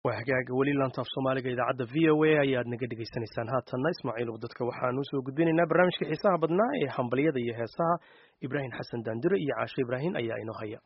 waa hagaaga weli laantaaf soomaaliga idaacadda v o a ayaad naga dhegaysanaysaan haatanna ismaaciil dadka waxaan usoo gudbinaynaa barnaamijka xiisaha badnaa ee hambalyada iyo heesaha ibraahim xasan daandire iyo caashe ibraahim ayaa inoo haya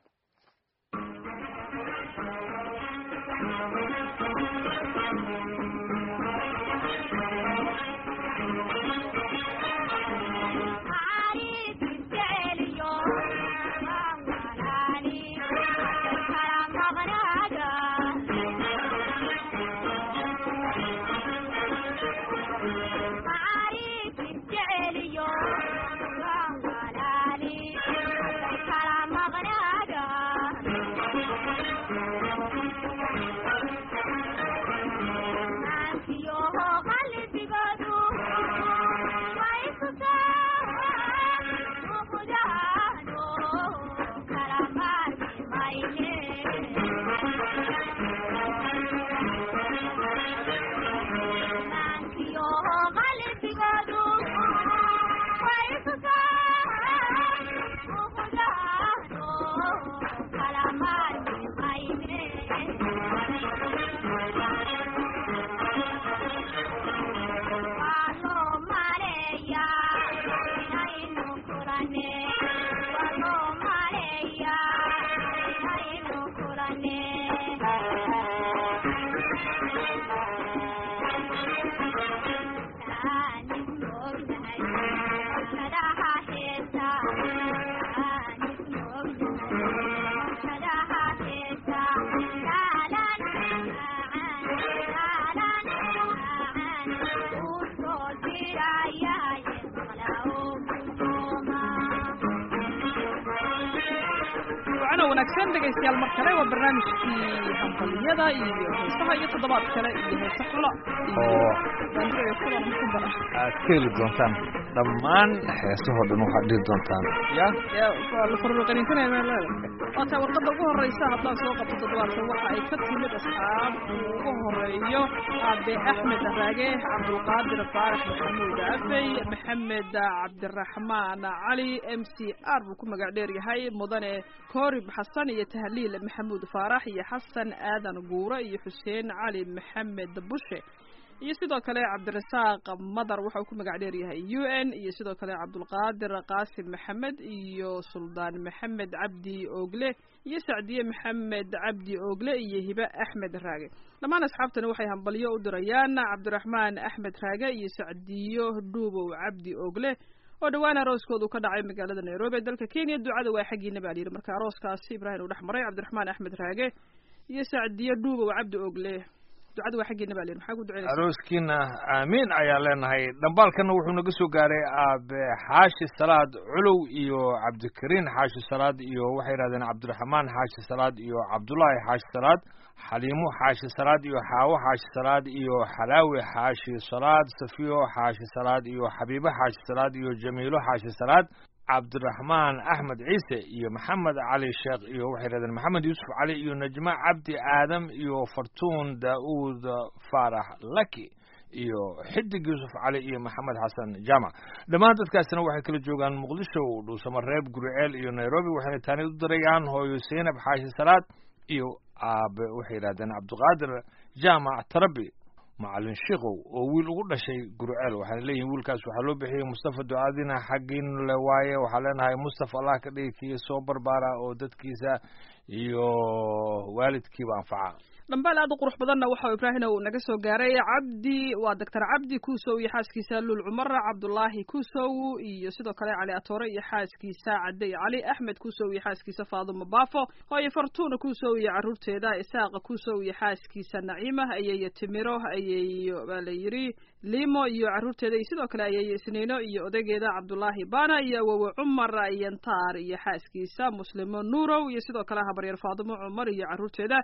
wanaagsan dhegaystayaal mar kale waa barnaamijkii hambaliyada iyo heesaha iyo toddobaad kale iyo heese xulo oo iyo kulan ku bara aad ka heli doontaan dhammaan heesahoo dhan waxaad dhihi doontaan ya waa la farruqaninsanaya meelada waata warqadda ugu horreysa haddaan soo qabto toddobaadkan waxa ay ka timid asxaab ugu horeeyo aabe axmed raage cabdulqaadir faarax maxamuud afey maxamed cabdiraxmaan cali m c r buu ku magac dheer yahay mudane koorib xasan iyo tahliil maxamuud faarax iyo xasan aadan guure iyo xuseen cali maxamed bushe iyo sidoo kale cabdirasaaq madar waxa uu ku magac dheer yahay u n iyo sidoo kale cabdulqaadir qaasim maxamed iyo suldaan maxamed cabdi ogle iyo sacdiye maxamed cabdi ogle iyo hibe axmed raage dhammaan asxaabtani waxay hambalyo u dirayaan cabdiraxmaan axmed raage iyo sacdiyo dhuubow cabdi ogle oo dhowaan arooskoodu ka dhacay magaalada nairobi ee dalka kenya ducada waa xaggiina baa layidhi marka arooskaasi ibraahim uu dhex maray cabdiraxmaan axmed raage iyo sacdiyo dhuubow cabdi ogle ducada waa xaggeena baa layidhi maxaa ku ducaynaysa arooskiina aamiin ayaan leenahay dhambaalkana wuxuu naga soo gaaray aabe xaashi salaad culow iyo cabdikariin xaashi salaad iyo waxay yidhahdeen cabdiraxmaan xaashi salaad iyo cabdullaahi xaashi salaad xaliimo xaashi salaad iyo xaawo xaashi salaad iyo xalaawi xaashi salaad safiyo xaashi salaad iyo xabiibo xaashi salaad iyo jamiilo xaashi salaad cabdiraxmaan axmed ciise iyo maxamed cali sheekh iyo waxay yidhahdeen maxamed yuusuf cali iyo najma cabdi aadam iyo fartuun daa'uud faarax laki iyo xidig yuusuf cali iyo maxamed xasan jaamac dhammaan dadkaasina waxay kala joogaan muqdisho dhuusamareeb guriceel iyo nairobi waxayna taani u dirayaan hooyo seynab xaashi salaad iyo aabe waxay yidhahdeen cabdiqaadir jaamac tarabi macalin sheikow oo wiil ugu dhashay gurceel waxaana leeyihin wiilkaas waxaa loo bixiyey mustafa ducaadina xaggiin le waaye waxaa leenahay mustafa allah ka dhigi kii soo barbaara oo dadkiisa iyo waalidkiiba anfaca dhambaal aad u qurux badanna waxa ibraahina uu naga soo gaaray cabdi waa doctor cabdi kuusow iyo xaaskiisa luul cumar cabdulaahi kuusow iyo sidoo kale cali atoore iyo xaaskiisa cadey cali axmed kuusow iyo xaaskiisa faadumo baafo hooyo fartuuna kuusow iyo caruurteeda isaaqa kuusow iyo xaaskiisa naciima ayeeyo timiro ayeeyo baa la yidhi limo iyo caruurteeda iyo sidoo kale ayeeyo isniino iyo odageeda cabdulaahi bana iyo awowe cumar yantaar iyo xaaskiisa muslimo nuurow iyo sidoo kale habaryar faadumo cumar iyo caruurteeda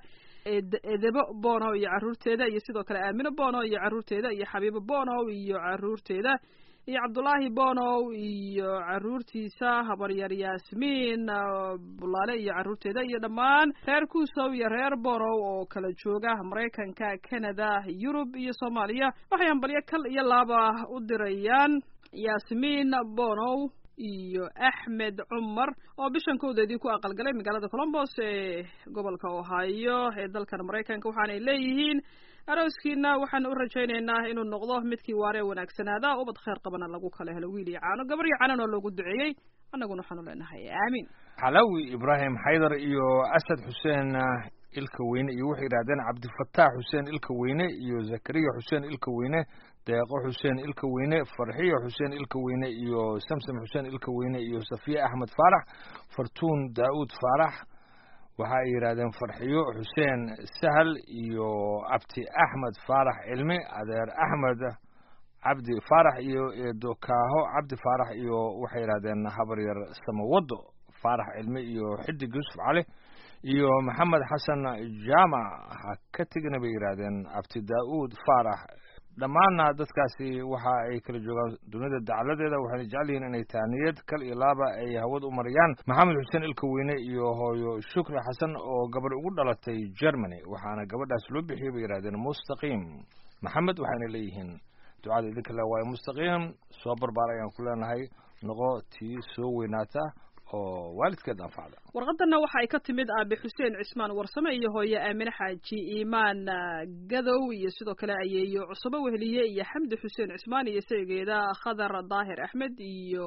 edebo bono iyo caruurteeda iyo sidoo kale aamino bono iyo caruurteeda iyo xabiibo bono iyo caruurteeda iyo cabdulaahi bonow iyo caruurtiisa habaryar yaasmiin bulaale iyo caruurteeda iyo dhammaan reer kuusow iyo reer bonow oo kala jooga maraykanka canada yurub iyo soomaaliya waxay hambalyo kal iyo laaba u dirayaan yaasmiin bonow iyo axmed cumar oo bishan kowdeedii ku aqalgalay magaalada colombos ee gobolka ohio ee dalkan maraykanka waxaanay leeyihiin arooskiina waxaan u rajaynaynaa inuu noqdo midkii waaree wanaagsanaada ubad kheyr qabana lagu kala helo wiil iyo caano gabar iyo caanana loogu duceeyey annaguna waxaanu leenahay aamiin xalawi ibraahim xaydar iyo asad xuseen ilka weyne iyo waxay yidhahdeen cabdifataax xuseen ilka weyne iyo zakariya xuseen ilka weyne deeqo xuseen ilka weyne farxiyo xuseen ilka weyne iyo samsam xuseen ilka weyne iyo safiya axmed faarax fartuun daa'uud faarax waxa ay yidhahdeen farxiyo xuseen sahal iyo abti axmed faarax cilmi adeer axmed cabdi faarax iyo eedo kaaho cabdi faarax iyo waxay yidhahdeen habaryar samawado faarax cilmi iyo xidig yuusuf cali iyo maxamed xasan jaamac ha ka tegina bay yidhaahdeen abti daa'uud faarax dhammaanna dadkaasi waxa ay kala joogaan dunida dacaladeeda waxayna jecel yihiin inay taaniyad kal iyo laaba ay hawad u mariyaan maxamed xuseen ilka weyne iyo hooyo shukri xasan oo gabadh ugu dhalatay germany waxaana gabadhaas loo bixiyay bay yidhahdeen mustaqiim maxamed waxayna leeyihiin ducada idinka le waayo mustaqiim soo barbaar ayaan ku leenahay noqo tii soo weynaata oo waalidkeed anfacda warqadanna waxa ay ka timid aabe xuseen cismaan warsame iyo hooye aamine xaaji iimaan gadow iyo sidoo kale ayeeyo cusube weheliye iyo xamdi xuseen cismaan iyo saygeeda khadar daahir axmed iyo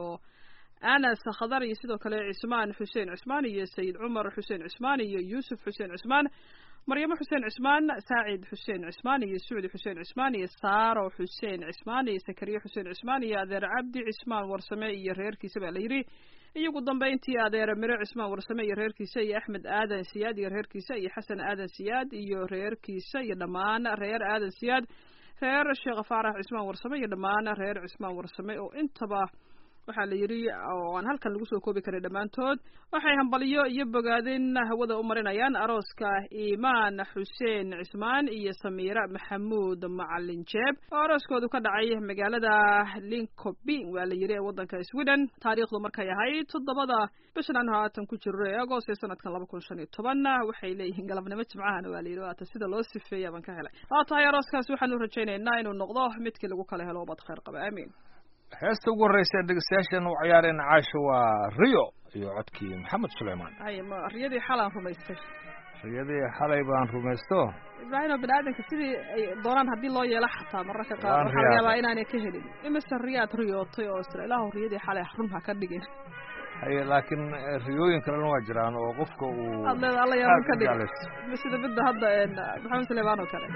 anas khadar iyo sidoo kale cismaan xuseen cismaan iyo sayid cumar xuseen cismaan iyo yuusuf xuseen cismaan maryamo xuseen cismaan saacid xuseen cismaan iyo sucdi xuseen cismaan iyo saaro xuseen cismaan iyo sakariye xuseen cismaan iyo adeer cabdi cismaan warsame iyo reerkiisa baa la yidhi iyo ugu dambayntii adeer miro cismaan warsame iyo reerkiisa iyo axmed aadan siyaad iyo reerkiisa iyo xasan aadan siyaad iyo reerkiisa iyo dhammaan reer aadan siyaad reer sheekh faarax cismaan warsame iyo dhammaan reer cismaan warsame oo intaba waxaa la yidhi oo aan halkan lagu soo koobi karin dhammaantood waxay hambaliyo iyo bogaadin hawada u marinayaan arooska iimaan xuseen cismaan iyo samiira maxamuud macalin jeeb oo arooskoodu ka dhacay magaalada linkoping waa la yidhi ee waddanka sweden taariikhdu markay ahayd toddobada bishan aan haatan ku jiro ee agost ee sanadkan laba kun shan iyo toban waxay leeyihiin galabnimo jimcahana waa la yidhi waata sida loo sifeeya baan ka helay waa tahay arooskaas waxaan u rajaynaynaa inuu noqdo midkii lagu kala helo ubad kheyr qaba aamiin heesta ugu horreysa ee dhegeystayaashan u ciyaareen caasha waa rio iyo codkii maxamed suleymaan hay ma riyadii xalaan rumaystay riyadii xalay baan rumaysto ibraahimo bani aadamka sidii ay doonaan haddii loo yeelo xataa mararka qaar Waan waxaa laga yaabaa riyaaday. inaanay ka helin imise riyaad riyootay oo isla ilaahu riyadii xalay run ha ka dhigin haye laakiin eh, riyooyin kalena waa jiraan oo qofka uu aad leeda alla yaa run aad ka u dhigin jeclaysto. sida midda hadda een, maxamed suleymaan oo kale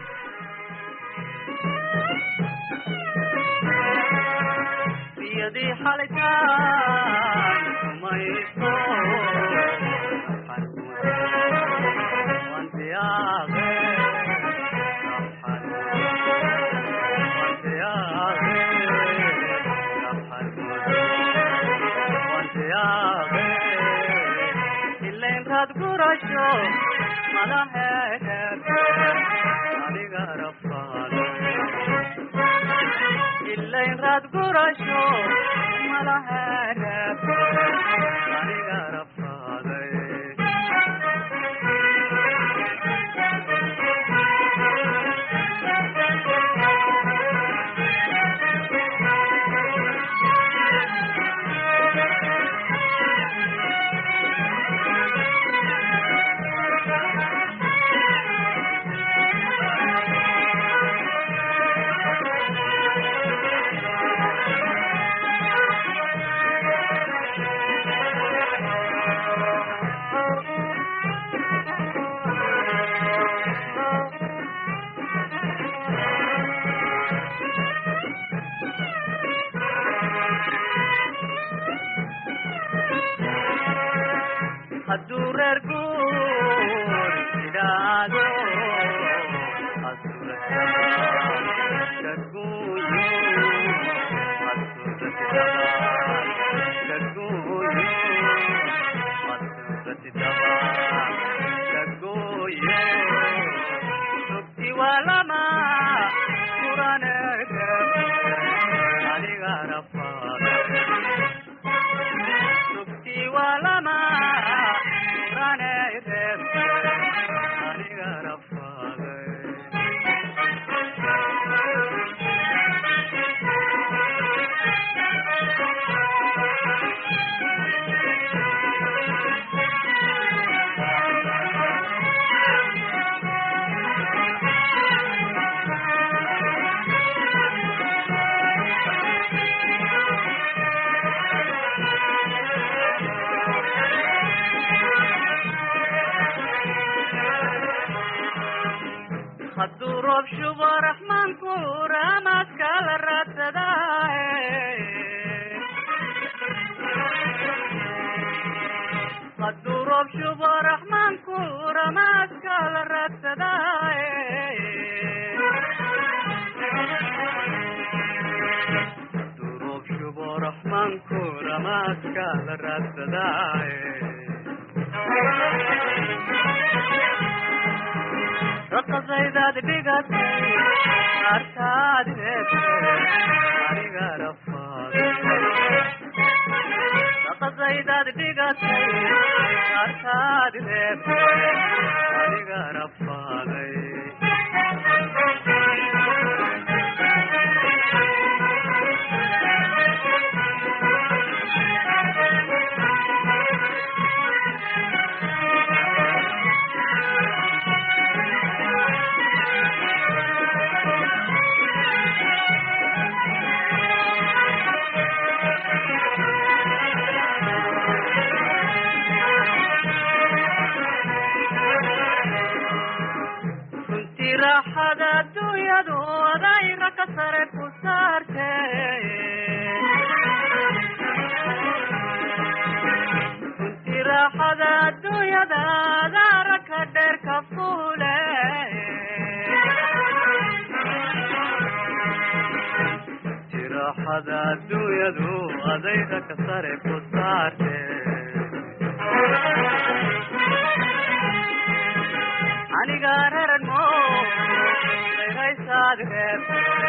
riyadii xalitaan rumaysto waan siyaaqe waan siyaaqe waan siyaaqe ilayn raad gurasho madaxeed adiga rabbaale ilayn raad gurasho malaheereb aniga rafaaday hadduu reer guur idhaado walama kuranege aniga rafaade sugti walama raneyreeb aniga rafaade hadduu roob shubo raxmaanku raamaadka la raadsadaaye hadduu roob shubo raxmaanku ramaadka la raadsadaaye hadduu roob shubo raxmaanku ramaadka la raadsadaaye raqasaydaad dhigatay artaad reebtay aniga rafaaday raqasaydaad dhigatay artaad reebtay aniga rafaaday runtii raaxada adduunyadu adayra ka sare ku saarte runtii raaxada adduunyada adaara ka dheer ka fuule runtii raaxada adduunyadu adayra ka sare ku saarte aniga rarano reeraysaad reeb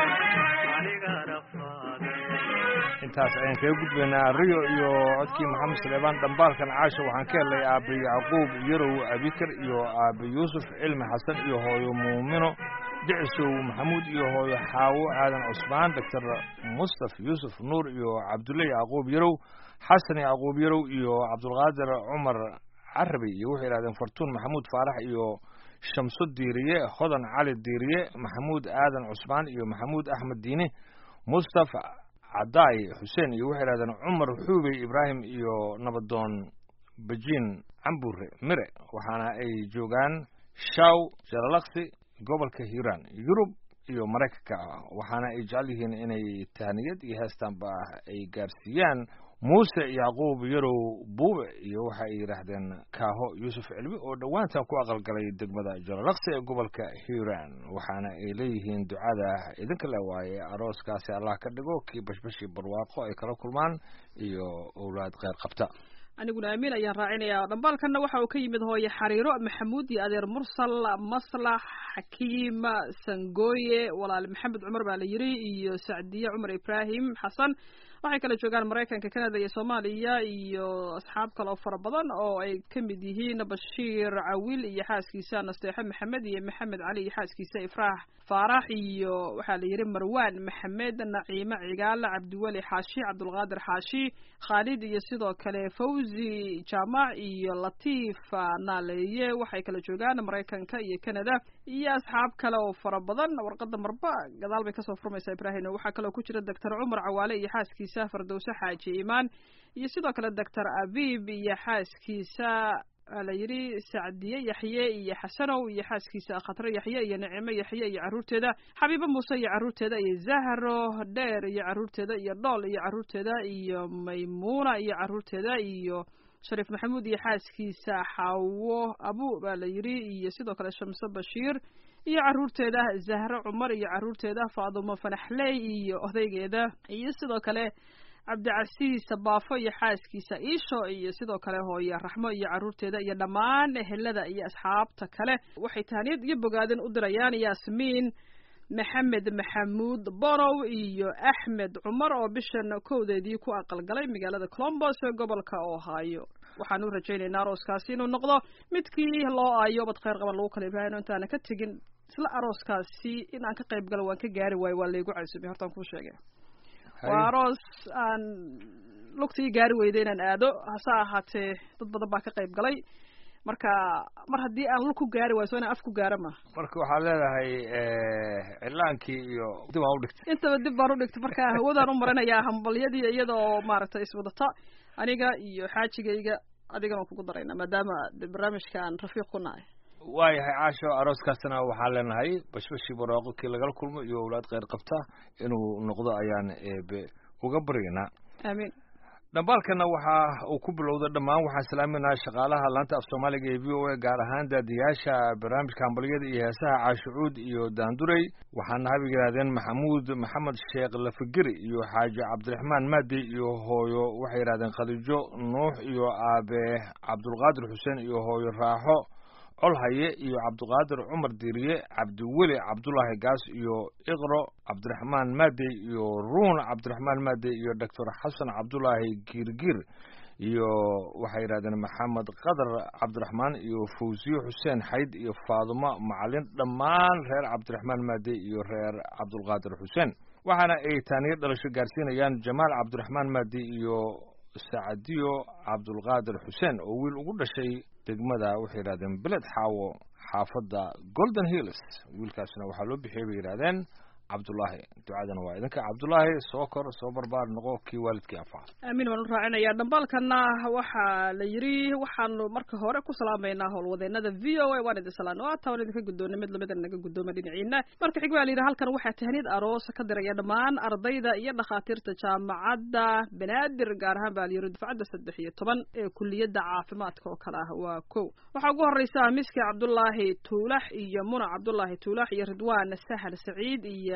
aniga rafaaday intaas ayaan kaga gudbaynaa rio iyo codkii maxamed suleymaan dhambaalkan caasha waxaan ka helnay aabe yacquub yarow abikar iyo aabe yuusuf cilmi xasan iyo hooyo muumino dicisow maxamuud iyo hooyo xaawo aadan cusmaan doctor mustaf yuusuf nuur iyo cabdulle yacquub yarow xasan yacquub yarow iyo cabdulqaadir cumar carabi iyo waxay yidhahdeen fartuun maxamuud faarax iyo shamso diiriye hodan cali diiriye maxamuud aadan cusmaan iyo maxamuud axmed diine mustaf cadaay xuseen iyo waxay yidhahdeen cumar xuubey ibraahim iyo nabadoon bejiin cambure mire waxaana ay joogaan shaw jalalaqsi gobolka hiiraan yurub iyo maraykanka waxaana ay jecel yihiin inay tahniyad iyo heestaanba ay gaarsiiyaan muuse yacquub yarow buube iyo waxa ay yidhaahdeen kaaho yuusuf cilmi oo dhowaantan ku aqalgalay degmada jalalaqsi ee gobolka hiiraan waxaana ay leeyihiin ducada idinka le waaye arooskaasi allah ka dhigo kii bashbashii barwaaqo ay kala kulmaan iyo owlaad kheyr qabta aniguna amiin ayaan raacinayaa dhambaalkanna waxa uu ka yimid hooye xariiro maxamuud iyo adeer mursal maslax xakiim sangooye walaal maxamed cumar baa la yiri iyo sacdiye cumar ibraahim xasan waxay kala joogaan maraykanka canada iyo soomaaliya iyo asxaab kale oo fara badan oo ay ka mid yihiin bashiir cawil iyo xaaskiisa nasteexo maxamed iyo maxamed cali iyo xaaskiisa ifraax faarax iyo waxaa la yidhi marwan maxamed naciime cigaal cabdiweli xaashi cabdulqaadir xaashi khaalid iyo sidoo kale fawzi jaamac iyo latiif naaleeye waxay kala joogaan maraykanka iyo canada iyo asxaab kale oo fara badan warqada marba gadaal bay kasoo furmaysaa ibraahim waxaa kaloo ku jira doctor cumar cawaale iyo xaaskiisa fardowse xaaji imaan iyo sidoo kale doctor abib iyo xaaskiisa waa la yidhi sacdiye yaxye iyo xasanow iyo xaaskiisa khatre yaxye iyo nicimo yaxye iyo carruurteeda xabiibo muuse iyo carruurteeda iyo zahro dheer iyo carruurteeda iyo dhool iyo carruurteeda iyo maymuuna iyo carruurteeda iyo shariif maxamuud iyo xaaskiisa xaawo abu baa la yidhi iyo sidoo kale shamse bashiir iyo carruurteeda zahro cumar iyo carruurteeda faadumo fanaxley iyo odaygeeda iyo sidoo kale cabdicasiis baafo iyo xaaskiisa iisho iyo sidoo kale hooye raxmo iyo carruurteeda iyo dhammaan ehelada iyo asxaabta kale waxay tahaniyad iyo bogaadin u dirayaan yaasmiin maxamed maxamuud bonow iyo axmed cumar oo bishan kowdeedii ku aqalgalay magaalada colombos ee gobolka ohio waxaan u rajaynaynaa arooskaasi inuu noqdo midkii loo aayo bad kheyr qaban lagu kala ibraahino intaana ka tegin isla arooskaasi in aan ka qayb galo waan ka gaari waayo waa laygu casubay hortaan kuu sheegay waa aroos aan lugtii gaari weyday inaan aado hase ahaatee dad badan baa ka qayb galay marka mar haddii aan lug ku gaari waayo so inaan af ku gaara ma marka waxaad leedahay cilaankii iyo dib aan udhigtay intaba dib baan udhigtay marka hawadaan u marinayaa hambalyadii iyada oo maaragtay iswadata aniga iyo xaajigayga adigana waan kugu daraynaa maadaama de barnaamijka aan rafiiq ku nahay waayahay caasho arooskaasna waxaan leenahay bashbashii barwaaqo kii lagala kulmo iyo owlaad kheyr qabta inuu noqdo ayaan eebe uga baryaynaa aamiin dhambaalkana waxa uu ku bilowda dhammaan waxaan salaaminaha shaqaalaha laanta af soomaaliga ee v o a gaar ahaan daadiyaasha barnaamijka hambalyada iyo heesaha caashucuud iyo daandurey waxaana habig yidhahdeen maxamuud maxamed sheekh lafigeri iyo xaaji cabdiraxmaan maadi iyo hooyo waxay yidhahdeen khadiijo nuux iyo aabe cabdulqaadir xuseen iyo hooyo raaxo colhaye iyo cabdiqaadir cumar diiriye cabdiweli cabdulaahi gaas iyo iqro cabdiraxmaan maadey iyo ruun cabdiraxmaan maadey iyo doctor xasan cabdulaahi giirgiir iyo waxay yidhahdeen maxamed qadar cabdiraxmaan iyo fawsiye xuseen xayd iyo faadumo macalin dhammaan reer cabdiraxmaan maadey iyo reer cabdulqaadir xuseen waxaana ay taaniyo dhalasho gaarsiinayaan jamaal cabdiraxmaan maadi iyo sacadiyo cabdulqaadir xuseen oo wiil ugu dhashay degmada waxay yidhahdeen beled xaawo xaafadda golden hills wiilkaasna waxaa loo bixiyey bay yidhahdeen cabdulaahi ducadana waa idinka cabdulaahi soo kor soo barbaar noqo kii waalidkii anfaca aamiin waan u raacinayaa dhambaalkana waxaa la yidhi waxaanu marka hore ku salaamaynaa howlwadeenada v o a waan idin salaano ata waan idinka guddoonay mid lamida naga guddooma dhinaciina marka xig waa la yidhi halkan waxaa tahniyad aroos ka diraya dhammaan ardayda iyo dhakhaatiirta jaamacadda banaadir gaar ahaan baa la yidhi dufcadda saddex iyo toban ee kuliyadda caafimaadka oo kale ah waa kow waxaa ugu horeysa miski cabdulaahi tuulax iyo muna cabdulaahi tuulax iyo ridwaan sahal saciid iyo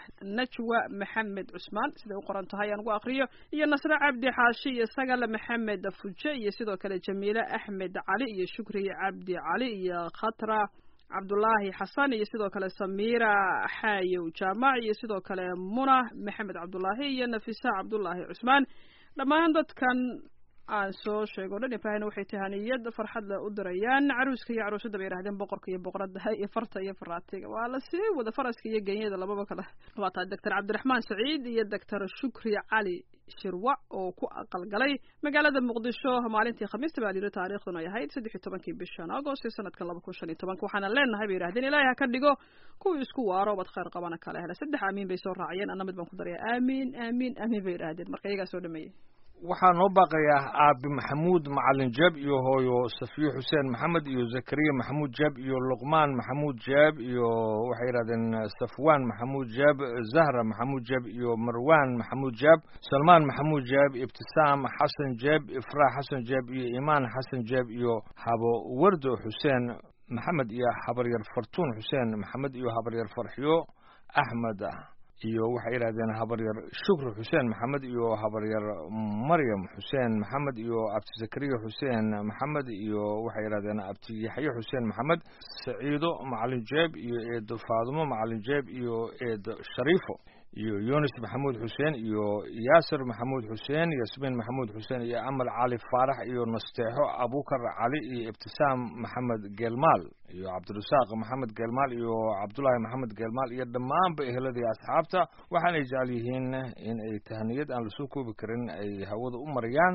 najwa maxamed cusmaan siday u qoran tahay aan ugu akriyo iyo nasre cabdi xaashi iyo sagale maxamed fuje iyo sidoo kale jamiile axmed cali iyo shukri cabdi cali iyo khatra cabdulaahi xasan iyo sidoo kale samiira xaayow jaamac iyo sidoo kale muna maxamed cabdulaahi iyo nafisa cabdulaahi cusmaan dhammaan dadkan aan soo sheego o dhan ibrahina waxay tahaniyad farxad le u dirayaan caruuska iyo caruushada bay yidhahdeen boqorka iyo boqorada iyo farta iyo faraatiga waa la sii wada faraska iyo genyada lababa kale waa tahay doctor cabdiraxmaan saciid iyo doctor shukri cali shirwac oo ku aqalgalay magaalada muqdisho maalintii khamiista baa layidhi taariikhduna ay ahayd saddex iyo tobankii bishan agost ee sanadkan laba kun shan iyo tobanka waxaana leenahay bay yidhahdeen ilaahay ha ka dhigo kuwii isku waaro bad khayr qabana kala hela saddex aamiin bay soo raaciyeen anna mid baan ku daraya aamiin aamiin aamiin bay yidhahdeen marka iyagaa soo dhameeyey waxaa noo baaqayaa aabi maxamuud macalin jeeb iyo hooyo safiyo xuseen maxamed iyo zakariya maxamuud jeeb iyo luqmaan maxamuud jeeb iyo waxay yidhahdeen safwaan maxamuud jeeb zahra maxamuud jeeb iyo marwaan maxamuud jeeb salmaan maxamuud jeeb ibtisaam xasan jeeb ifraax xasan jeeb iyo imaan xasan jeeb iyo habo wardo xuseen maxamed iyo habaryar fartuun xuseen maxamed iyo habaryar farxiyo axmed iyo waxay yidhahdeen habaryar shukri xuseen maxamed iyo habaryar maryam xuseen maxamed iyo abti zakariya xuseen maxamed iyo waxay yidhahdeen abti yaxye xuseen maxamed saciido macalin jeeb iyo eedo faadumo macalin jeeb iyo eedo shariifo iyo yunis maxamuud xuseen iyo yaasir maxamuud xuseen yasmiin maxamuud xuseen iyo amal cali faarax iyo nasteexo abukar cali iyo ibtisaam maxamed geelmaal iyo cabdirasaaq maxamed geelmaal iyo cabdulaahi maxamed geelmaal iyo dhammaanba eheladii asxaabta waxaanay jecel yihiin in ay tahaniyad aan lasoo koobi karin ay hawada u mariyaan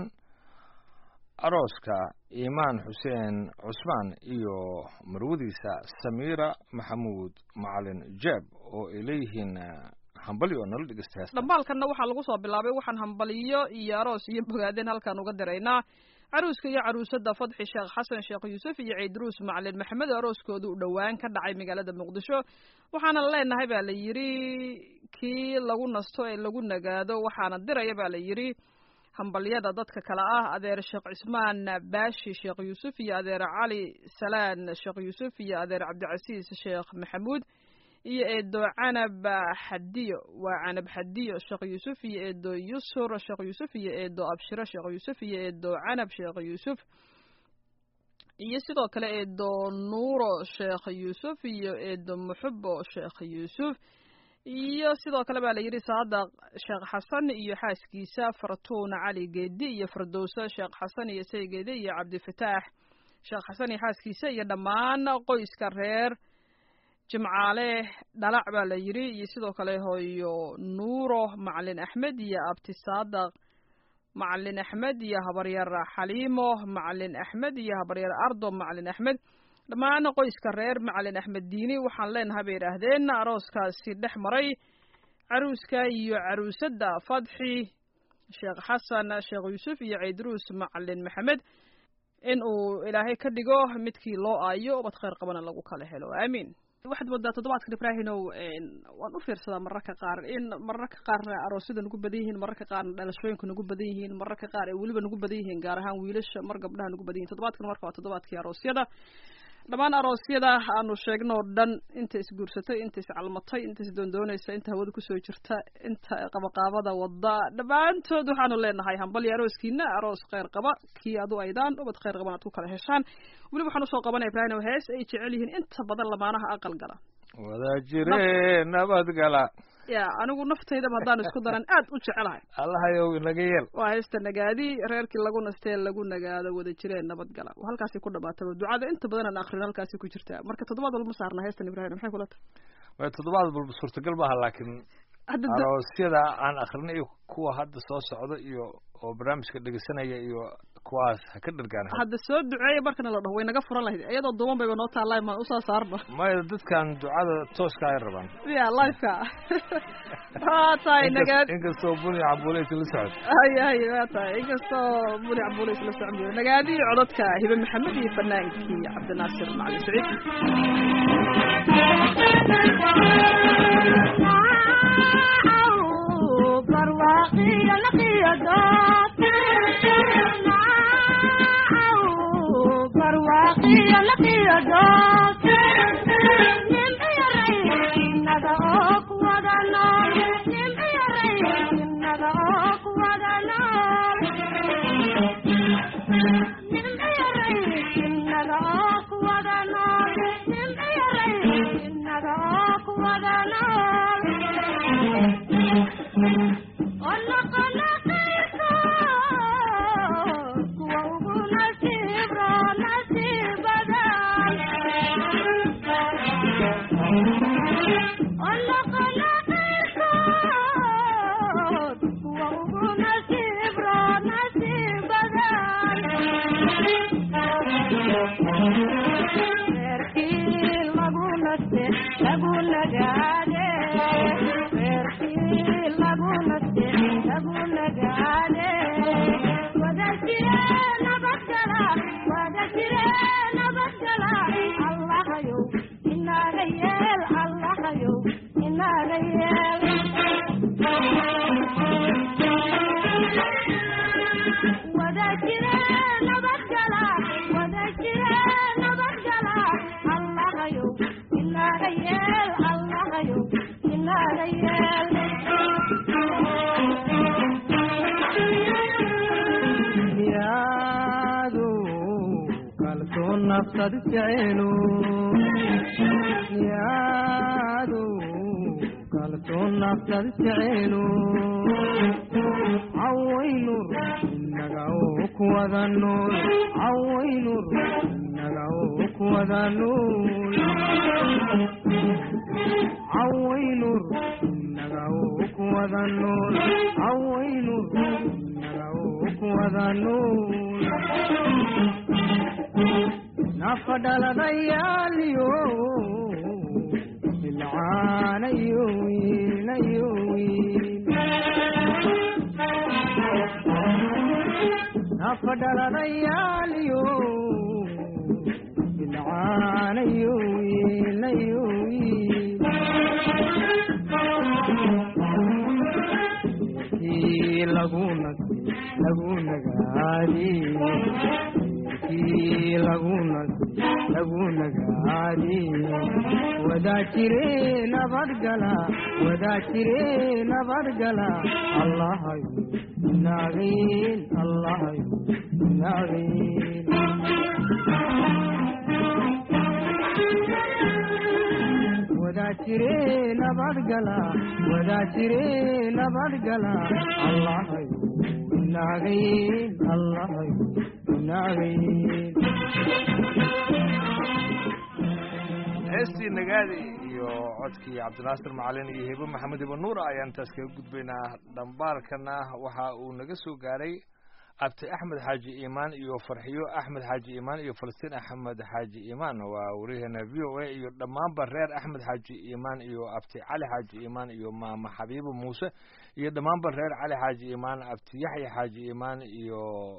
arooska iimaan xuseen cusmaan iyo marwadiisa samiira maxamuud macalin jeeb oo ay leeyihiin hambaliyo nala dhegeysta heesta dhambaalkanna waxaa lagu soo bilaabay waxaan hambaliyo iyo aroos iyo bogaadeen halkaan uga diraynaa caruuska iyo caruusada fadxi sheekh xasan sheekh yuusuf iyo ciidruus macalin maxamed oo arooskooda u dhowaan ka dhacay magaalada muqdisho waxaana leenahay baa la yidhi kii lagu nasto ee lagu nagaado waxaana diraya baa la yidhi hambalyada dadka kale ah adeer sheekh cismaan baashi sheekh yuusuf iyo adeer cali salaan sheekh yuusuf iyo adeer cabdicasiis sheekh maxamuud iyo eedo canab xadiyo waa canab xadiyo sheekh yuusuf iyo eedo yusur sheekh yuusuf iyo eedo abshiro sheekh yuusuf iyo eedo canab sheekh yuusuf iyo sidoo kale eedo nuuro sheekh yuusuf iyo eedo muxubo sheekh yuusuf iyo sidoo kale baa la yidhi saadaq sheekh xasan iyo xaaskiisa fartuun cali geedi iyo fardowsa sheekh xasan iyo saygeedi iyo cabdifataax sheekh xasan iyo xaaskiisa iyo dhammaan qoyska reer jimcaale dhalac baa la yidhi iyo sidoo kale hooyo nuuro macalin axmed iyo abti saadaq macalin axmed iyo habaryar xaliimo macalin axmed iyo habaryar ardo macalin axmed dhammaan qoyska reer macalin axmed diini waxaan leenahay bay idhaahdeen arooskaasi dhex maray caruuska iyo caruusadda fadxi sheekh xasan sheekh yuusuf iyo ciidruus macalin maxamed in uu ilaahay ka dhigo midkii loo aayo ubad khayr qabana lagu kala helo aamiin waxaad moodaa toddobaadkan ibraahinow waan u fiirsadaa mararka qaar in mararka qaarna aroosyada nagu badan yihiin mararka qaarna dhalashooyinka nagu badan yihiin mararka qaar ay weliba nagu badan yihiin gaar ahaan wiilasha mar gabdhaha nagu badan yihin toddobaadkan marka waa toddobaadkii aroosyada dhammaan aroosyada aanu sheegno o dhan inta isguursatay inta iscalmatay inta isdoondoonaysa inta hawada kusoo jirta inta qabaqaabada wada dhammaantood waxaanu leenahay hambal iyo arooskiina aroos kheyr qaba kii adu aydaan ubad kheyr qaban aad ku kala heshaan weliba waxaan usoo qabanaya ibrahim hees ay jecel yihiin inta badan lamaanaha aqal gala wada jire nabadgala ya anigu naftaydaba haddaan isku daran aad u jecelahay allahayow inaga yeel waa heesta nagaadi reerkii lagu nastee lagu nagaado wada jireen nabadgala halkaasi ku dhamaataba ducada inta badan aan akrin halkaasi ku jirtaa marka toddobaad walma saarna heestan ibrahim maxay kula tahay way toddobaad walba suurtagal maaha laakiin hadda aroosyada aan akrinay iyo kuwa hadda soo socda iyo oo barnaamijka dhegeysanaya iyo kuwaas ha ka dhargaan hadda soo duceeya markana la dhaho way naga furan lahayd iyadoo duuban bayba noo taallay maan usoo saarno maya dadkan ducada tooska ay rabaan ya liveka waa tahay nagaad inkastoo buni cambuuleys la socod haya haya waa tahay inkastoo buni cambuuleys la socon jiro nagaadi codadka hibe maxamed iyo fanaankii cabdinaasir macalin saciid nafsad jecelu yaadu kalsoon nafsad jecelu cawaynur inaga oo kuwada nool cawaynur inaga oo kuwada nool cawaynur inaga oo kuwada nool cawaynur inaga oo kuwada nool nafadhaladayaaliyo ilcaanayo wiinayo wiin nafadhaladayaaliyo ilcaanayo wiinayo wiin kii lagu nasi lagu nagaadi kii lagu nasi lagu nagaadi wadaa jire nabadgala wadaa jire nabadgala allahayo naagin allahayo naagin wadaa jire nabadgala wadaa jire nabadgala allahayo naagin allahayo naagin heestii nagaadi iyo codkii cabdinaasir macalin iyo hebo maxamed ibo nuur ayaan intaas kaga gudbaynaa dhambaalkana waxa uu naga soo gaaray abti axmed xaaji iimaan iyo farxiyo axmed xaaji iimaan iyo falastiin axmed xaaji iimaan waa wariyaheena v o a iyo dhammaanba reer axmed xaaji iimaan iyo abti cali xaaji iimaan iyo maama xabiibo muuse iyo dhammaanba reer cali xaaji iimaan abti yaxya xaaji iimaan iyo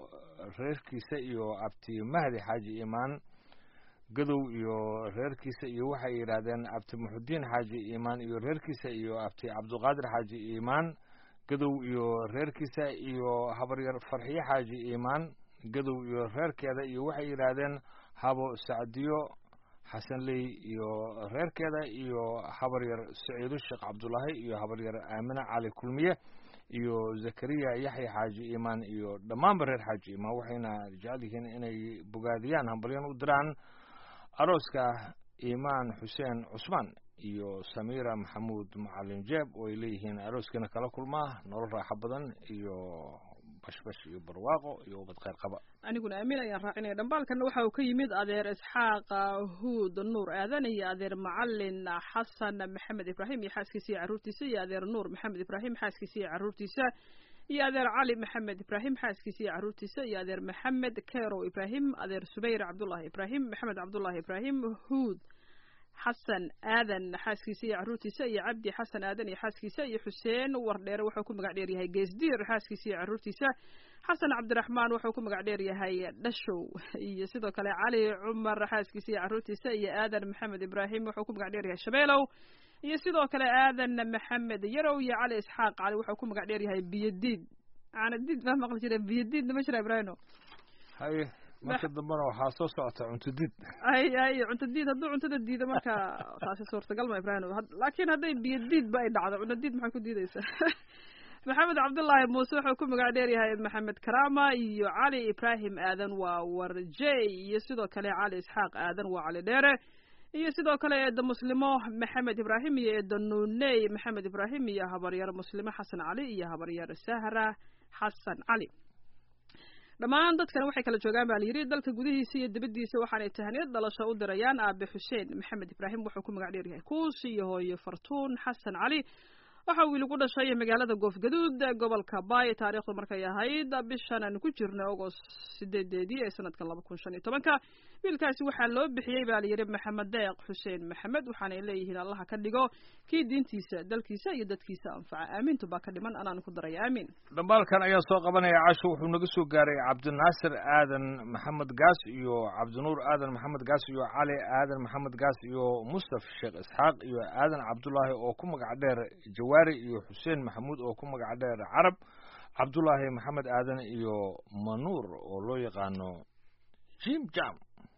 reerkiisa iyo abti mahdi xaaji iimaan gadow iyo reerkiisa iyo waxay yidhaahdeen abti muxudiin xaaji iimaan iyo reerkiisa iyo abti cabduqaadir xaaji iimaan gadow iyo reerkiisa iyo habaryar farxiye xaaji iimaan gadow iyo reerkeeda iyo waxay yidhaahdeen habo sacdiyo xasanley iyo reerkeeda iyo habaryar saciido sheekh cabdulaahi iyo habaryar aamine cali kulmiye iyo zakariya yaxya xaaji iimaan iyo dhammaanba reer xaaji iimaan waxayna jecel yihiin inay bogaadiyaan hambalyan u diraan arooska iimaan xuseen cusmaan iyo samiira maxamuud macalin jeeb oo ay leeyihiin arooskana kala kulmaa nolol raaxo badan iyo bashbash iyo barwaaqo iyo ubad kheyr qaba aniguna aamin ayaan raacinaya dhambaalkana waxa uu ka yimid adeer isxaaq huud nuur aadan iyo adeer macalin xasan maxamed ibraahim iyo xaaskiisa iyo carruurtiisa iyo adeer nuur maxamed ibraahim xaaskiisa iyo carruurtiisa iyo adeer cali maxamed ibraahim xaaskiisa iyo carruurtiisa iyo adeer maxamed kerow ibraahim adeer subayr cabdullahi ibraahim maxamed cabdullahi ibraahim huud xasan aadan xaaskiisa iyo carruurtiisa iyo cabdi xasan aadan iyo xaaskiisa iyo xuseen wardheere wuxuu ku magac dheer yahay geesdiir xaaskiisa iyo carruurtiisa xasan cabdiraxmaan wuxuu ku magac dheer yahay dhashow iyo sidoo kale cali cumar xaaskiisa iyo carruurtiisa iyo aadan maxamed ibraahim wuxuu ku magac dheer yahay shabeelow iyo sidoo kale aadan maxamed yarow iyo cali isxaaq cali wuxuu ku magac dheer yahay biyadiid caanadiid maa maqli jira biyadiidna ma jira ibraahimo haye marka dambena waxaa soo socota cuntudid ay ay cunto diid hadduu cuntada diido marka taasi suurtagal ma ibraahim laakiin hadday biyo diidba ay dhacdo cunto diid maxay ku diideysaa maxamed cabdullaahi muuse wuxuu ku magac dheer yahay maxamed karama iyo cali ibraahim aadan waa warjey iyo sidoo kale cali isxaaq aadan waa cali dheere iyo sidoo kale eeda muslimo maxamed ibraahim iyo eeda nuney maxamed ibraahim iyo habaryar muslimo xasan cali iyo habaryar sahra xasan cali dhammaan dadkan waxay kala joogaan baa layidhi dalka gudihiisa iyo dibaddiisa waxaanay tahaniyad dhalasho u dirayaan aabe xuseen maxamed ibraahim wuxuu ku magac dheer yahay kuusi iyo hooyo fartuun xasan cali waxa uu ilagu dhashay magaalada goofgaduud gobolka baay taariikhdu markay ahayd bishan aan ku jirnay agost sideedeedii ee sanadkan laba kun shan iyo tobanka wiilkaasi waxaa loo bixiyey baa layidhi maxamed deeq xuseen maxamed waxaanay leeyihiin allaha ka dhigo kii diintiisa dalkiisa iyo dadkiisa anfaca aamintu baa ka dhiman anaan ku daraya aamin dhambaalkan ayaa soo qabanaya casho wuxuu naga soo gaaray cabdinaasir aadan maxamed gaas iyo cabdinuur aadan maxamed gaas iyo cali aadan maxamed gaas iyo mustaf sheekh isxaaq iyo aadan cabdulaahi oo ku magac dheer jawaari iyo xuseen maxamuud oo ku magac dheer carab cabdulaahi maxamed aadan iyo manuur oo loo yaqaano jim jam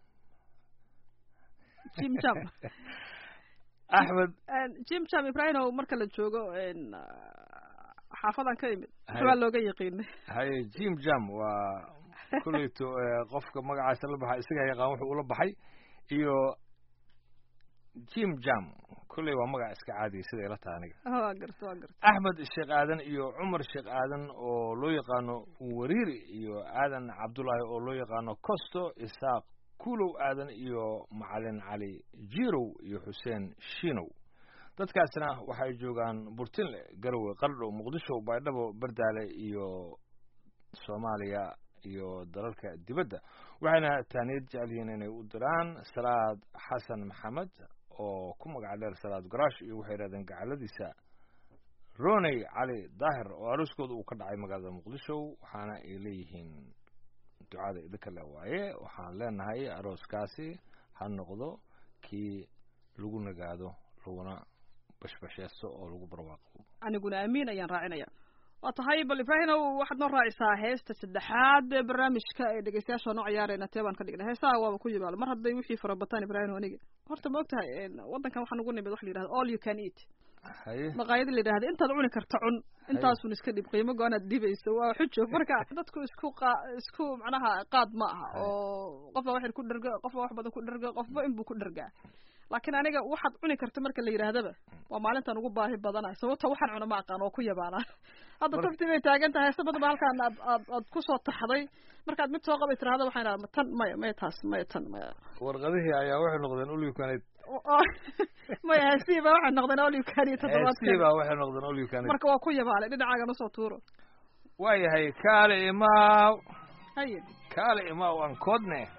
jim jam axmed jim jam ibraahim marka la joogo xaafadan ka imid waxbaa looga yaqiinay haye jim jam waa kuleyto qofka magacaasa la baxa isagaa yaqaan wuxuu ula baxay iyo jim jam kulley waa magac iska caadiya sida ila taha aniga waa garta waa garta axmed sheekh aadan iyo cumar sheekh aadan oo loo yaqaano wariiri iyo aadan cabdullaahi oo loo yaqaano costo isaaq kulow aadan iyo macalin cali jirow iyo xuseen shinow dadkaasna waxay joogaan burtinle garowe qardho muqdisho baydhabo bardaale iyo soomaaliya iyo dalalka dibadda waxayna taaniyad jecel yihiin inay u diraan salaad xasan maxamed oo ku magac dheer salaad garaash iyo waxay yidhahdeen gacaladiisa roney cali daahir oo arooskooda uu ka dhacay magaalada muqdisho waxaana ay leeyihiin ducada idinka le waaye waxaan leenahay arooskaasi ha noqdo kii lagu nagaado laguna bashbasheysto oo lagu barwaaqo aniguna amiin ayaan raacinaya waa tahay bal ibraahimow waxaad noo raacisaa heesta saddexaad ee barnaamijka ee dhegeystayaasha noo ciyaarayna tee baan ka dhignay heesaha waaba ku yimaado mar hadday wixii farabataan ibraahim aniga horta ma og tahay waddankan waxaan ugu nimid waxa la yidhahda all you can eat haye maqaayada la yidhahda intaad cuni karta cun intaasun iska dhib qiimo go-aanaad dhibayso waa xujo marka dadku isku qa isku macnaha qaad ma aha oo qofba wax yar ku dherga qofba wax badan ku dherga qofba inbuu ku dhergaa laakiin aniga waxaad cuni karta marka la yidhaahdaba waa maalintan ugu baahi badanahay sababta waxaan cuno ma aqaan oo ku yabaana hadda taftii bay taagan tahay heese badan ba halkaan aad aad aad kusoo taxday markaad mid soo qabay tirahda waxaan idhaha tan maya maya taas maya tan maya warqadihii ayaa waxay noqdeen ulyukanid maya heesihii ba waxay noqdeen olyukani toddobaadkan baa waxay noqdeen ulyukanid marka waa ku yabaalay dhinacaaga nasoo tuuro waayahay kaale imaaw haye kaale imaaw aan koodne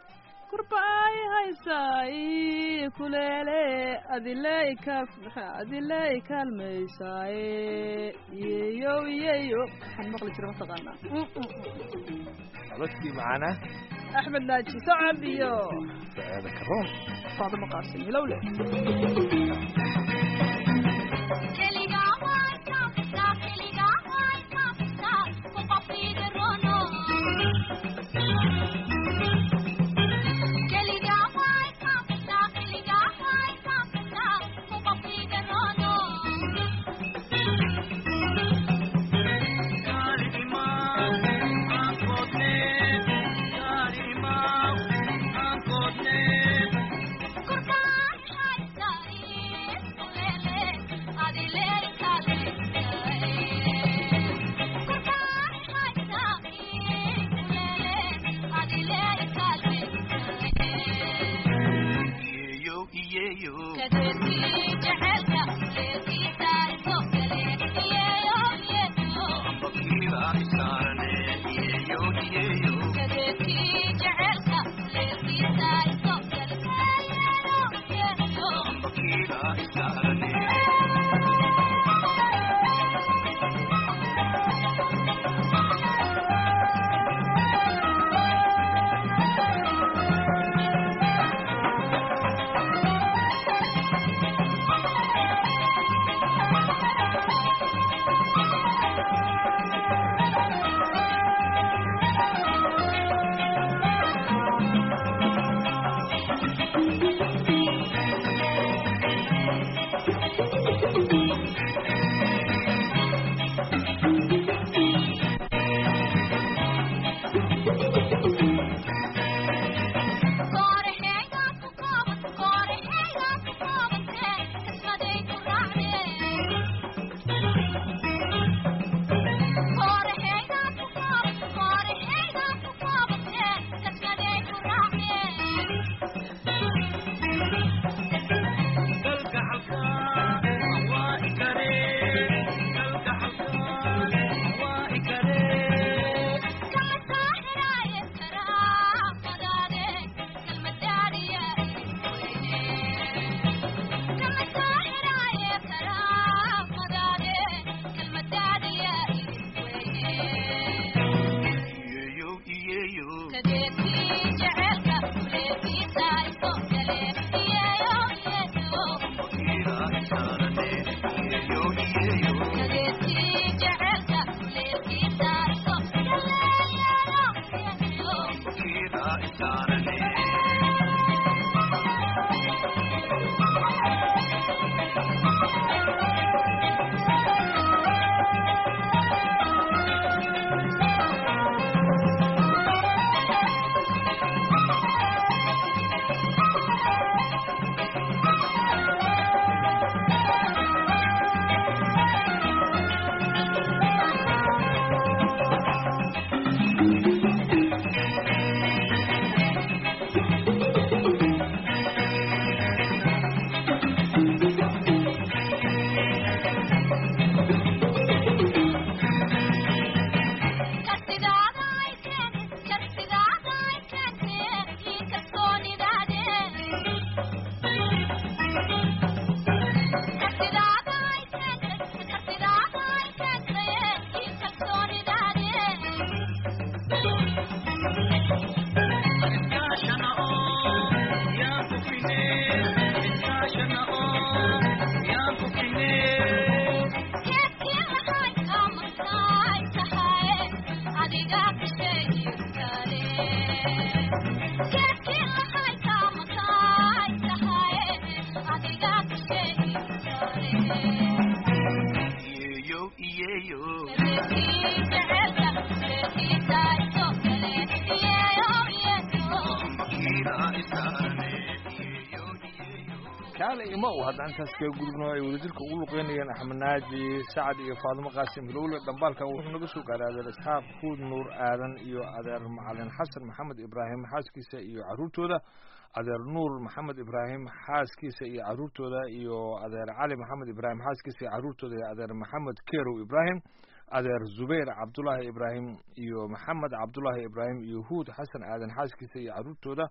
kurbaay haysaay kuleele adiley ka adiley kaalmaysaaye yeyo yeyo waxaan maqli jira mataqaanaa codadkii macaana axmed naaji sacad iyo saceeda karoon faadimo qaasim hilowle kaale ima u haddaan intaas kaga gudubno ay wadajirka ugu luqeynayeen axmed naaji sacad iyo faadimo qaasim hilowle dhambaalkan wuxuu naga soo gaaray adeer isxaaq huud nuur aadan iyo adeer macalin xasan maxamed ibraahim xaaskiisa iyo caruurtooda adeer nuur maxamed ibraahim xaaskiisa iyo caruurtooda iyo adeer cali maxamed ibraahim xaaskiisa iyo caruurtooda iyo adeer maxamed kerow ibraahim adeer zubayr cabdulaahi ibraahim iyo maxamed cabdulaahi ibraahim iyo huud xasan aadan xaaskiisa iyo caruurtooda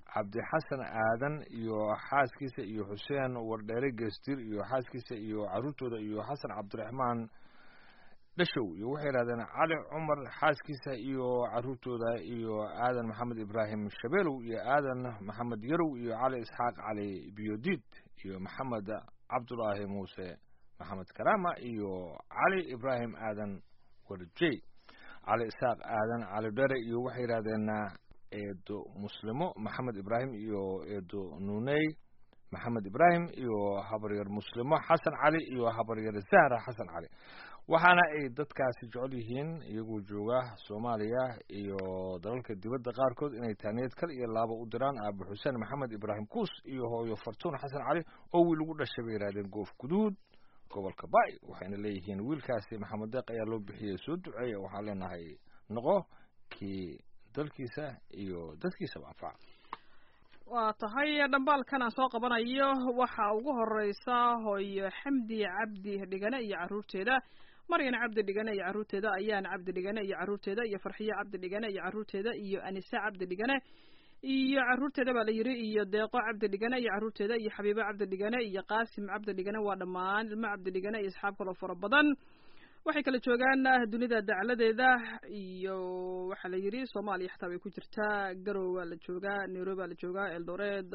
cabdixasan aadan iyo xaaskiisa iyo xuseen wardheere geestir iyo xaaskiisa iyo caruurtooda iyo xasan cabdiraxmaan dhashow iyo waxay yidhahdeen cali cumar xaaskiisa iyo caruurtooda iyo aadan maxamed ibraahim shabeelow iyo aadan maxamed yarow iyo cali isxaaq cali biyodiid iyo maxamed cabdulaahi muuse maxamed karaama iyo cali ibraahim aadan warjey cali isxaaq aadan cali dhere iyo waxay yidhahdeen eedo muslimo maxamed ibraahim iyo eedo nuney maxamed ibraahim iyo habaryar muslimo xasan cali iyo habaryar zahra xasan cali waxaana ay dadkaasi jecel yihiin iyagoo jooga soomaaliya iyo dalalka dibadda qaarkood inay taaniyad kal iyo laaba u diraan aaba xuseen maxamed ibraahim kuus iyo hooyo fartuun xasan cali oo wiil ugu dhashay bay yidhahdeen goof guduud gobolka bay waxayna leeyihiin wiilkaasi maxamed deeq ayaa loo bixiyey soo duceeya waxaan leenahay noqo kii dalkiisa iyo dadkiisaba anfaca waa tahay dhambaalkan aan soo qabanayo waxa ugu horeysa hooyo xamdi cabdi dhigane iyo caruurteeda maryan cabdi dhigane iyo caruurteeda ayaan cabdi dhigane iyo caruurteeda iyo farxiyo cabdi dhigane iyo caruurteeda iyo anise cabdi dhigane iyo caruurteeda baa la yiri iyo deeqo cabdi dhigane iyo caruurteeda iyo xabiibo cabdi dhigane iyo qaasim cabdi dhigane waa dhammaan ilmo cabdi dhigane iyo asxaab kaloo fara badan waxay kala joogaan dunida dacladeeda iyo waxaa la yidhi soomaaliya xataa way ku jirtaa garow waa la joogaa nairobi baa la joogaa eldoreed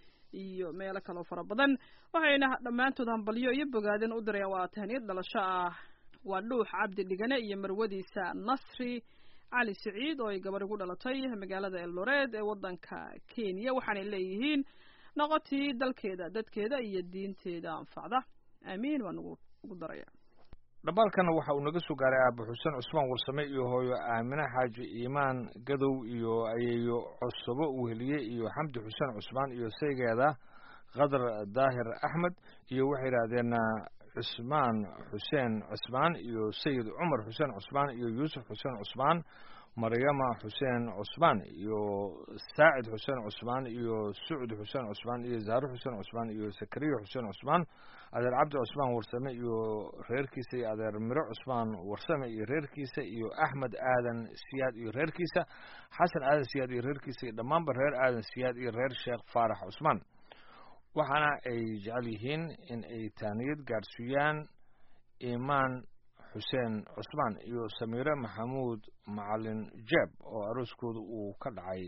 iyo meelo kaloo fara badan waxayna dhammaantood hambalyo iyo bogaadin u dirayaan waa tahniyad dhalasho ah waa dhuux cabdi dhigane iyo marwadiisa nasri cali siciid oo ay gabar ugu dhalatay magaalada eldoreed ee waddanka kenya waxaanay leeyihiin noqotii dalkeeda dadkeeda iyo diinteeda anfacda aamiin waa nagu ugu daraya dhambaalkana waxa uu naga soo gaaray aaba xuseen cusmaan warsame iyo hooyo aamine xaaji iimaan gadow iyo ayeeyo cusabo weheliye iyo xamdi xuseen cusmaan iyo saygeeda qadar daahir axmed iyo waxay yidhaahdeen cusmaan xuseen cusmaan iyo sayid cumar xuseen cusmaan iyo yuusuf xuseen cusmaan maryama xuseen cusmaan iyo saacid xuseen cusmaan iyo sucud xuseen cusmaan iyo zaaro xuseen cusmaan iyo sakariya xuseen cusmaan adeer cabdi cusmaan warsame iyo reerkiisa iyo adeer miro cusmaan warsame iyo reerkiisa iyo axmed aadan siyaad iyo reerkiisa xasan aadan siyaad iyo reerkiisa iyo dhammaanba reer aadan siyaad iyo reer sheekh faarax cusmaan waxaana ay jecel yihiin in ay taaniyad gaadhsiiyaan imaan xuseen cusmaan iyo samiire maxamuud macalin jeeb oo arooskooda uu ka dhacay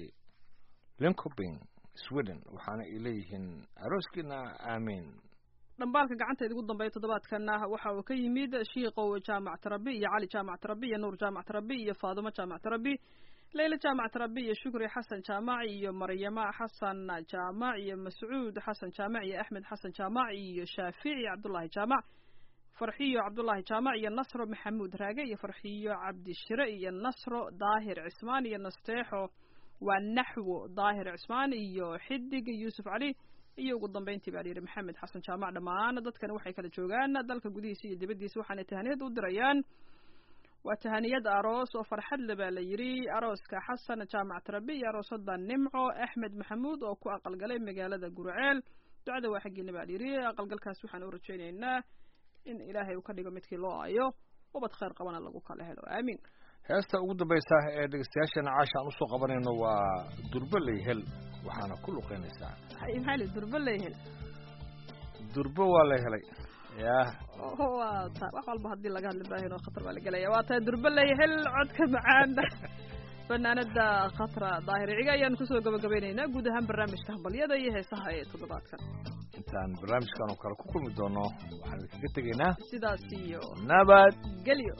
linkoping sweden waxaana ay leeyihiin arooskiina aamiin dhambaalka gacanteeda ugu dambeeya toddobaadkana waxa uu ka yimid shiikow jaamac tarabi iyo cali jaamac tarabi iyo nuur jaamac tarabi iyo faadumo jaamac tarabi leyla jaamac tarabi iyo shukri xasan jaamac iyo maryama xasan jaamac iyo mascuud xasan jaamac iyo axmed xasan jaamac iyo shaafici cabdullaahi jaamac farxiyo cabdullaahi jaamac iyo nasro maxamuud raage iyo farxiyo cabdishire iyo nasro daahir cismaan iyo nasteexo waa naxwo daahir cismaan iyo xidig yuusuf cali iyo ugu dambeyntii baa layidhi maxamed xasan jaamac dhammaan dadkani waxay kala joogaan dalka gudihiisa iyo dibaddiisa waxaanay tahaniyad u dirayaan waa tahaniyad aroos oo farxad le baa la yidhi arooska xasan jaamac tarabi iyo aroosada nimco axmed maxamuud oo ku aqalgalay magaalada gurceel ducada waa xaggiina baa layidhi aqalgalkaas waxaan u rajaynaynaa in ilaahay uu ka dhigo midkii loo ayo ubad khayr qabana lagu kala helo aamiin heesta ugu dambaysa ee dhegeystayaasheena caasha aan usoo qabanayno waa durbaley hel waxaana ku luqeynaysaa maxaa li durba leehel durbo waa la helay yah waa ta wax walba haddii laga hadli baahin oo khatar baa la gelaya waa tahay durba leehel codka macaan fanaanada khatra daahir ciga ayaan kusoo gabagabaynaynaa guud ahaan barnaamijka hambalyada iyo heesaha ee toddobaadkan intaan barnaamijkan oo kale ku kulmi doono waxaan idinkaga tegaynaa sidaas iyo nabad gelyo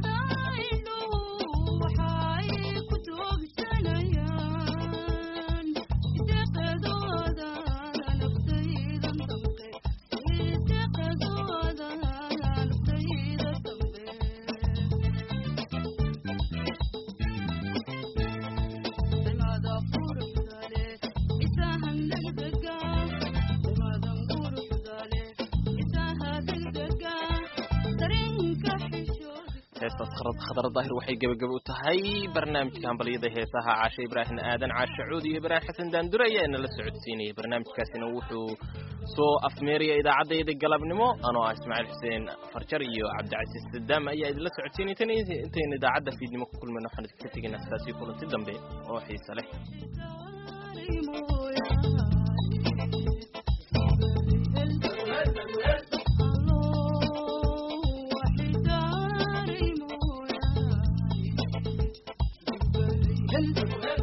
waxay ku toogsanayaan heestaas khadra daahir waxay gebagaba u tahay barnaamijka hambalyada heesaha caashe ibraahim aadan caashe cuud iyo ibraahim xasan daandure ayaa inala socodsiinaya barnaamijkaasina wuxuu soo afmeeraya idaacadayda galabnimo anoo ah ismaaciil xuseen farjar iyo cabdicasiis sadaam ayaa idinla socodsiinay tan intaynu idaacadda fiidnimo ku kulmayno waxaan idinka tegaynaa sidaasii kulanti dambe oo xiise leh Hello.